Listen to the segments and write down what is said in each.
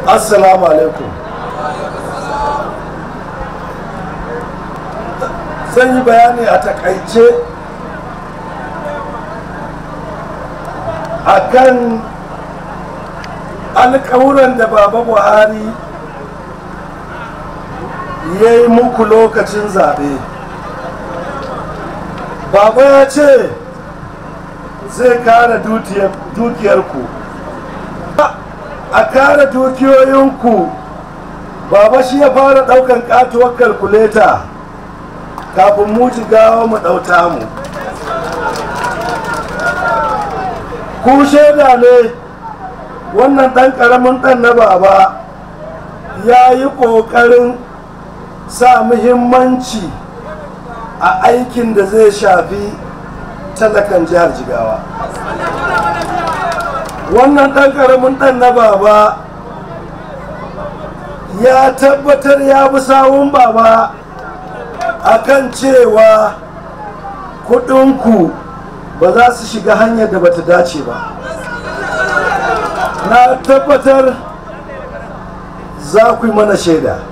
assalamu alaikum zan yi bayani a takaice akan alƙawuran da baba buhari ya yi muku lokacin zaɓe baba ya ce zai kare dukiyarku a kare dukiyoyinku baba shi ya fara ɗaukan katuwar kalkuleta kafin mu gawa mu ɗauta mu ku shaida ne wannan ɗan ƙaramin ɗan na baba ya yi ƙoƙarin sa muhimmanci a aikin da zai shafi talakan jihar jigawa wannan ɗan ƙaramin ɗan na baba ya tabbatar ya bi sawun baba akan cewa kuɗinku ba za su shiga hanyar da bata dace ba na tabbatar za ku yi mana shaida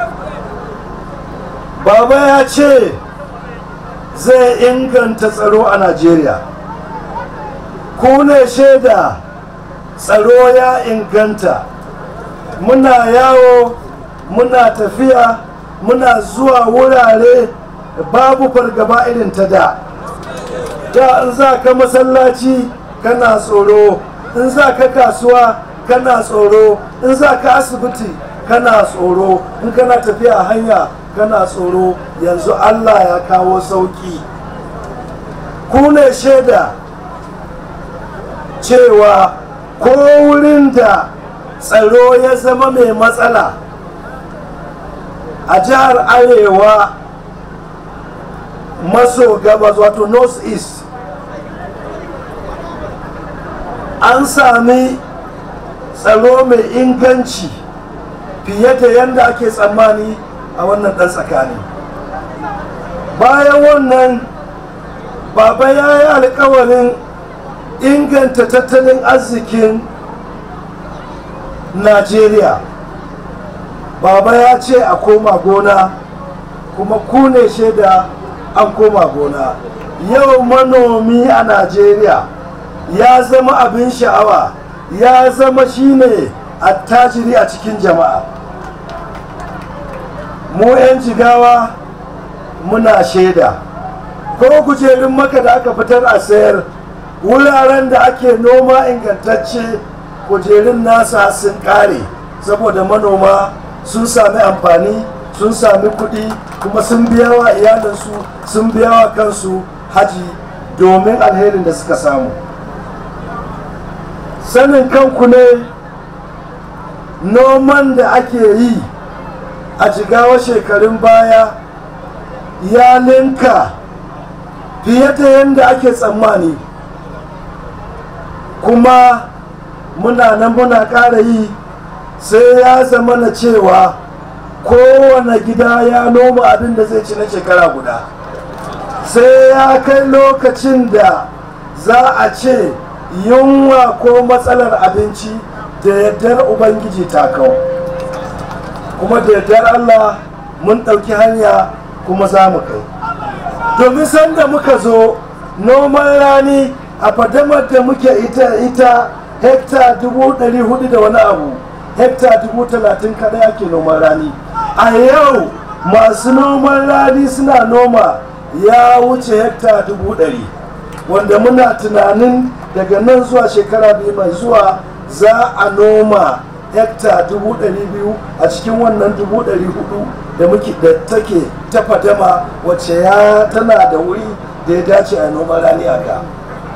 baba ya ce zai inganta tsaro a najeriya ku ne shaida tsaro ya inganta muna yawo muna tafiya muna zuwa wurare babu fargaba irin ta da da in za ka masallaci kana tsoro in za ka kasuwa kana tsoro in za ka asibiti kana tsoro in kana tafiya a hanya kana tsoro yanzu allah ya kawo sauki ku ne shaida cewa ko wurin da tsaro ya zama mai matsala a jihar arewa maso gabas wato north east an sami tsaro mai inganci fiye da yadda ake tsammani a wannan ɗan tsakani bayan wannan baba ya yi alkawarin inganta tattalin arzikin najeriya baba ya ce a koma gona kuma ku ne shaida an koma gona yau manomi a najeriya ya zama abin sha'awa ya zama shine attajiri a cikin jama'a mu 'yan jigawa muna shaida ko kujerun maka da aka fitar a sayar wuraren da ake noma ingantacce kujerun nasa sun kare saboda manoma sun sami amfani sun sami kuɗi kuma sun biya wa iyalinsu sun biya wa kansu haji domin alherin da suka samu sanin kanku ne noman da ake yi a jigawa shekarun baya ya linka fiye da yadda ake tsammani kuma muna nan muna ƙara yi sai ya zama na cewa kowane gida ya noma abin da zai ci na shekara guda sai ya kai lokacin da za a ce yunwa ko matsalar abinci da yardar ubangiji ta kau kuma da yardar allah mun ɗauki hanya kuma za mu kai domin sanda muka zo noman rani a fadamar da muke ita ita hekta dubu ɗari hudu da wani abu hekta dubu talatin kaɗai ake noman rani a yau masu noman rani suna noma ya wuce hekta dubu ɗari wanda muna tunanin daga nan zuwa shekara biyu mai zuwa za a noma hekta dubu ɗari biyu a cikin wannan dubu ɗari hudu da muke da take ta fadama wacce ya tana da wuri da ya dace a noman rani a ka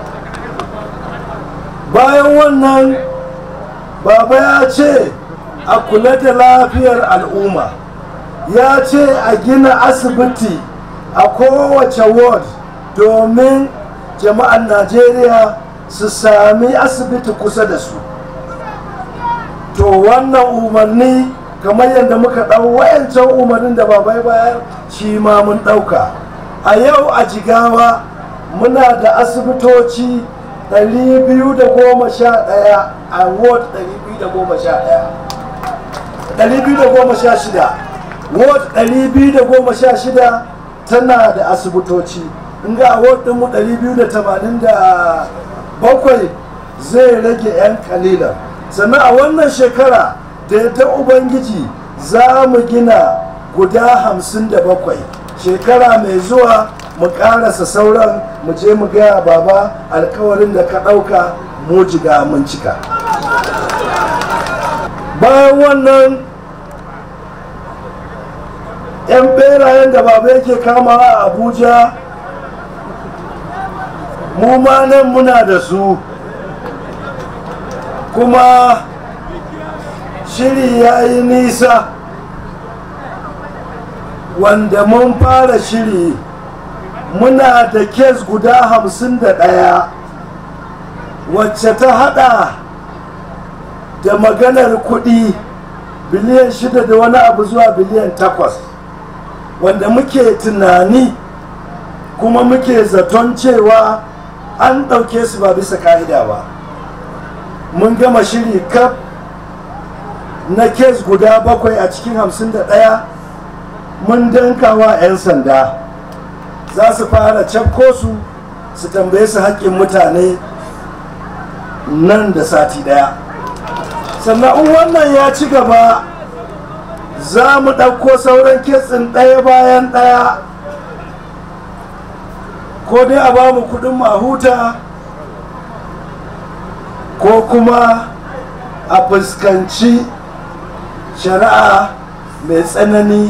bayan wannan baba ya ce a kula da lafiyar al'umma ya ce a gina asibiti a kowace ward domin jama'an najeriya su sami asibiti kusa da su to wannan umarni kamar yadda muka ɗau wayancan umarnin da babai bayar shi ma mun ɗauka a yau a jigawa muna da asibitoci 211 a ward 211 216 ward 216 tana da asibitoci in ga ward ɗinmu 287 zai rage 'yan kalilan sannan a wannan shekara da yadda ubangiji za mu gina guda 57 shekara mai zuwa mu karasa sauran mu je mu gaya baba alkawarin da ka ɗauka mu jiga mun cika bayan wannan 'yan berayen da baba yake kama a abuja mu ma nan muna da su kuma shiri ya yi nisa wanda mun fara shiri muna da kes guda hamsin da ɗaya wacce ta hada da maganar kuɗi biliyan shida da wani abu zuwa biliyan takwas wanda muke tunani kuma muke zaton cewa an ɗauke su ba bisa ka'ida ba mun gama shiri kaf na kes guda bakwai a cikin hamsin da ɗaya mun dankawa 'yan sanda za su fara cakko su su tambaye su haƙƙin mutane nan da sati ɗaya sannan in wannan ya ci gaba za mu ɗauko sauran kitsin ɗaya bayan ɗaya ko dai a ba mu kuɗin mahuta ko kuma a fuskanci shari'a mai tsanani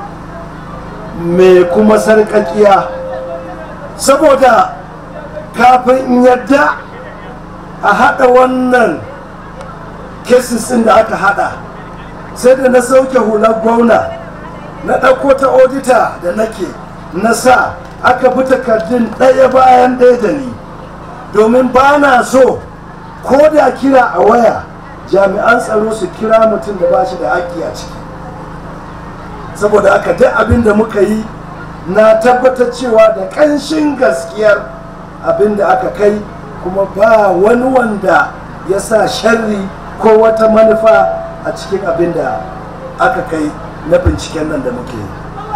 mai kuma sarƙaƙiya saboda kafin in yadda a haɗa wannan cases ɗin da aka haɗa sai da na sauke hular gwamna na ɗauko ta odita da nake na sa aka bi takardun ɗaya bayan ɗaya da ni domin ba na so ko da kira a waya jami'an tsaro su kira mutum da ba shi da haƙƙi a ciki saboda aka duk abin da muka yi na tabbatar cewa da ƙanshin gaskiyar abin da aka kai kuma ba wani wanda ya sa sharri ko wata manufa a cikin abin da aka kai na binciken nan da muke yi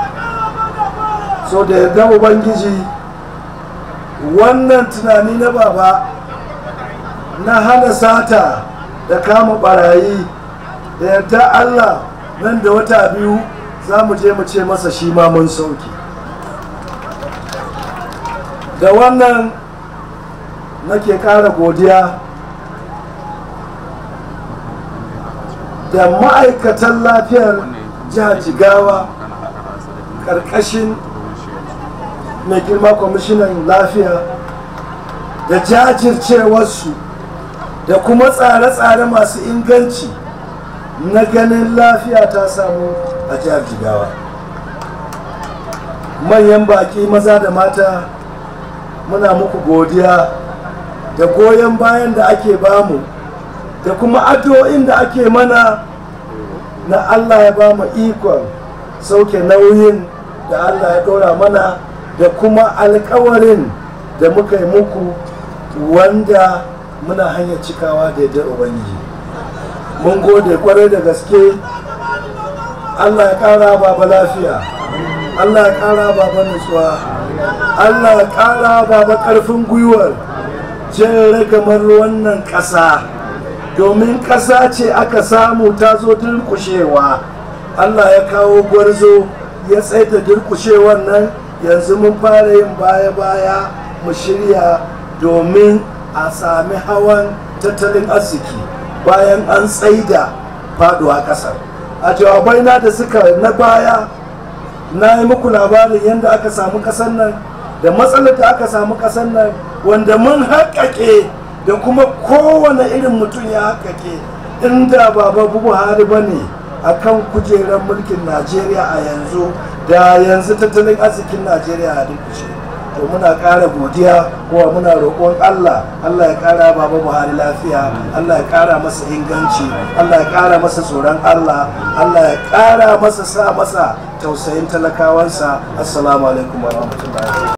so da yarda ubangiji wannan tunani na baba na hana sata da kama barayi da yarda allah nan da wata biyu za mu je mu ce masa shi ma mun sauki da wannan nake kara godiya da ma'aikatan lafiyar jihar jigawa karkashin mai girma kwamishinan lafiya da jajircewarsu da kuma tsare-tsare masu inganci na ganin lafiya ta samu a jihar jigawa manyan baki maza da mata muna muku godiya da goyon bayan da ake bamu da kuma addu'o'in da ake mana na allah ya bamu ikon sauke nauyin da allah ya ɗora mana da kuma alkawarin da muka yi muku wanda muna hanyar cikawa da yadda ubangiji mun gode kwarai da gaske allah ya kara baba lafiya allah ya kara baba nutsuwa allah ya kara baba karfin gwiwar jan ragamar wannan ƙasa domin ƙasa ce aka samu ta zo durkushewa allah ya kawo gwarzo ya tsaida durkushewar nan yanzu mun fara yin baya-baya mu shirya domin a sami hawan tattalin arziki bayan an tsaida faduwa ƙasar a jawabai na da suka na baya na yi muku labarin yadda aka samu ƙasar nan da matsalar da aka samu ƙasar nan wanda mun haƙaƙe da kuma kowane irin mutum ya haƙaƙe inda baba buhari ba ne a kan kujerar mulkin najeriya a yanzu da yanzu tattalin arzikin najeriya a durkushe to muna ƙara godiya kuma muna roƙon allah allah ya ƙara baba buhari lafiya allah ya ƙara masa inganci allah ya ƙara masa tsoron allah allah ya ƙara masa sa masa tausayin talakawansa assalamu alaikum wa rahmatullahi